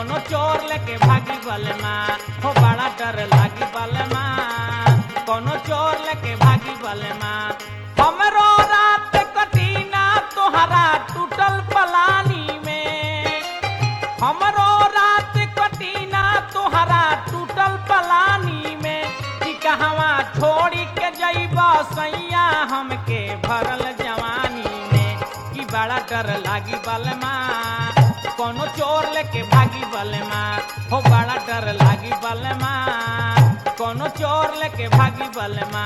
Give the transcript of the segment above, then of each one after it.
कोनो चोर लेके भागी बलमा हो बड़ा डर लागी बलमा कोनो चोर लेके भागी बलमा हमरो रात कटीना तोहरा टूटल पलानी में हमरो रात कटीना तोहरा टूटल पलानी में कि कहवा छोड़ी के जइब सैया हमके भरल जवानी में कि बड़ा डर लागी बलमा कोनो चोर लेके भागी बलमा हो बड़ा डर लागी बलमा कोनो चोर लेके भागी बलमा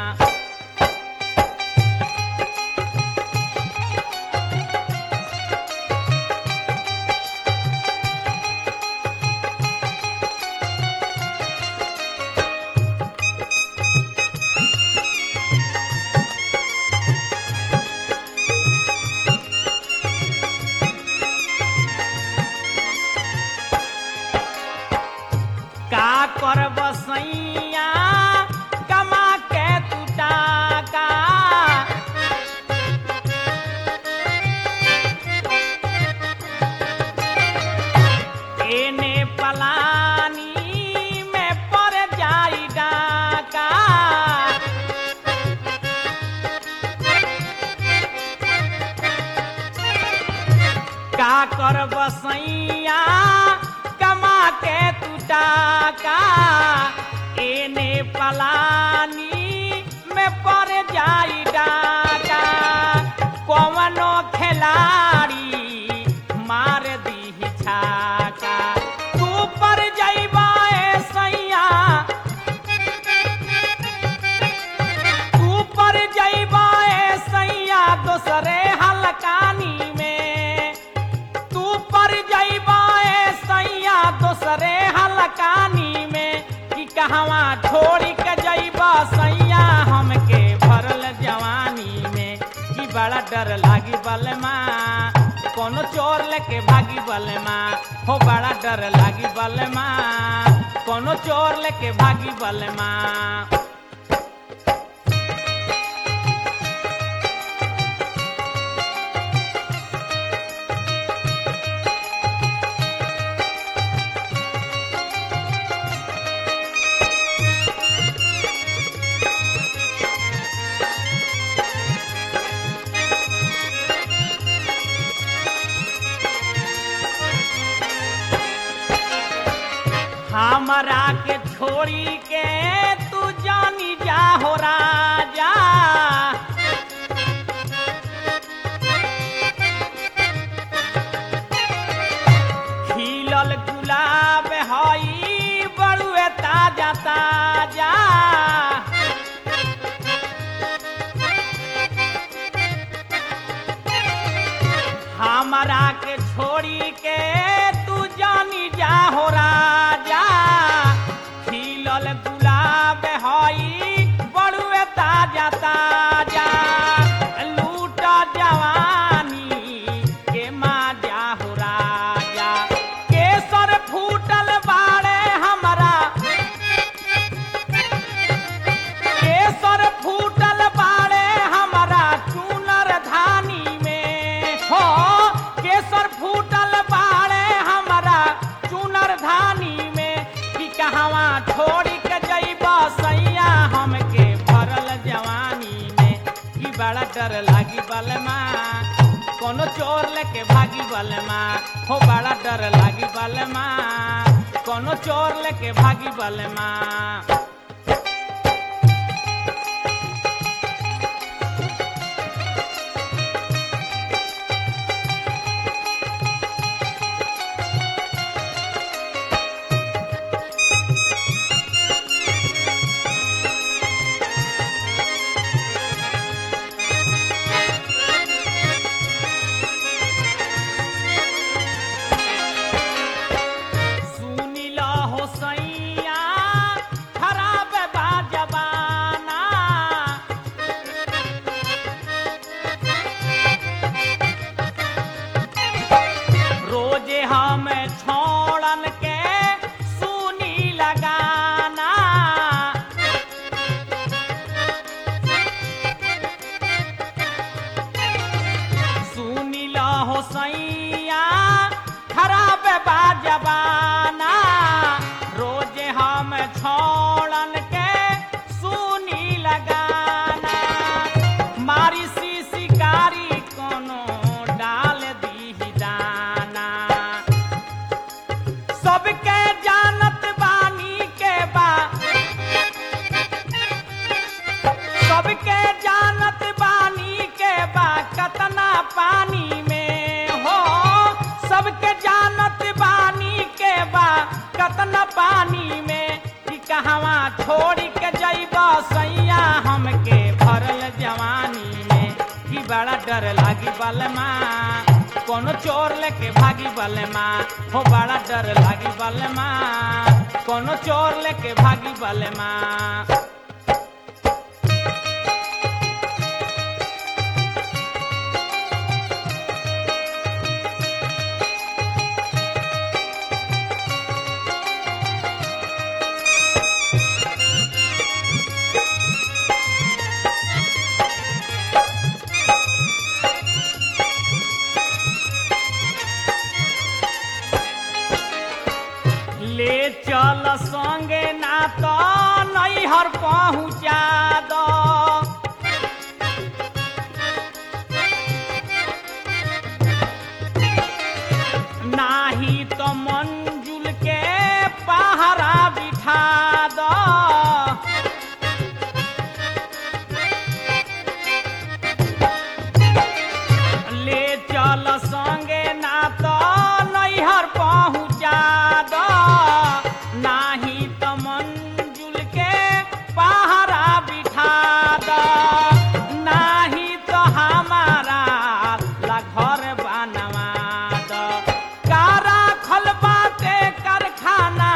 का करब सैया कमा के तू टाका एने पलानी में पड़ जाई डाका का करब सैया कमा के तू टाका एने पलानी में पड़ जाई डाका कवनो खिलाड़ी मार दी छाका तू पर जइबा ए सैया तू पर जइबा ए सैया दोसरे हलकानी में तू पर जइबा ए सैया दोसरे हलकानी में कि कहवा छोड़ी के जइबा सैया हमके भरल जवानी में कि बड़ा डर लागी बलमा कोनो चोर लेके भागी बलमा हो बड़ा डर लागी बलमा कोनो चोर लेके भागी बलमा हमरा के छोड़ी के तू जानी जा हो राजा खिलल गुलाब हई बड़ुए ताजा ताजा हमरा के छोड़ी के तू जानी जा हो राजा खिलल गुलाब हई बड़ुए ताजा ताजा लूट जवानी के माजा हो राजा केसर फूटल बाड़े हमरा केसर फूटल बाड़े हमरा चूनर धानी में हो केसर फूटल बाड़े हमरा चूनर धानी में कि कहवा छोड़ी के जइबा सैया हमके भरल जवानी में कि बड़ा डर लागी बलमा कोनो चोर लेके भागी बलमा हो बड़ा डर लागी बलमा कोनो चोर लेके भागी बलमा सुनिल हो सैया सबके जानत बानी के बा सबके जानत बानी के बा कतना पानी में हो सबके जानत बानी के बा कतना पानी में कि कहवा छोड़ के जइब सैया हमके भरल जवानी में कि बड़ा डर लागी बलमा कोनो चोर लेके भागी बलमा हो बड़ा डर लागी बलमा कोनो चोर लेके भागी बलमा ले चल संगे ना तो नैहर पहुँचा दो नाही तो मंजुल के पहरा बिठा दो ले चल संगे ना तो नैहर पहुँचा दो नाही तो मंजुल के पहरा बिठा दो नाही तो हमारा ला घर बनवा दो कारा खलबाते कारखाना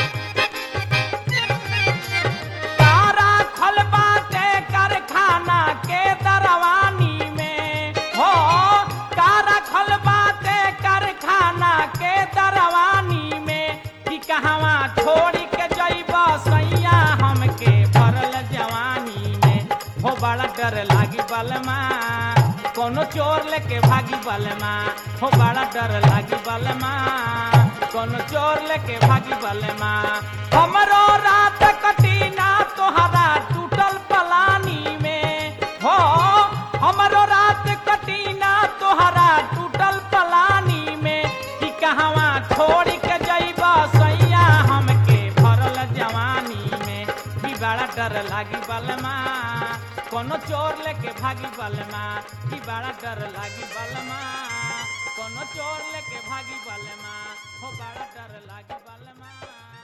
तारा खलबाते कारखाना के दरवानी में हो कारा खलबाते कारखाना के दरवानी में कि कहवा छोड़ के जइब सैया हमके भरल जवानी में हो बड़ा डर लागी बलमा कोनो चोर लेके भागी बलमा हो बड़ा डर लागी बलमा कोनो चोर लेके भागी बलमा हमरो रात कटीना तोहरा टूटल पलानी में हो हमरो रात कटीना तोहरा टूटल पलानी में कि कहवा छोड़ के जइब सैया हमके भरल जवानी में कि बड़ा डर लागी बलमा कोनो चोर लेके भागी बलमा कि बड़ा डर लागी बलमा कोनो चोर लेके भागी बलमा हो बड़ा डर लागी बलमा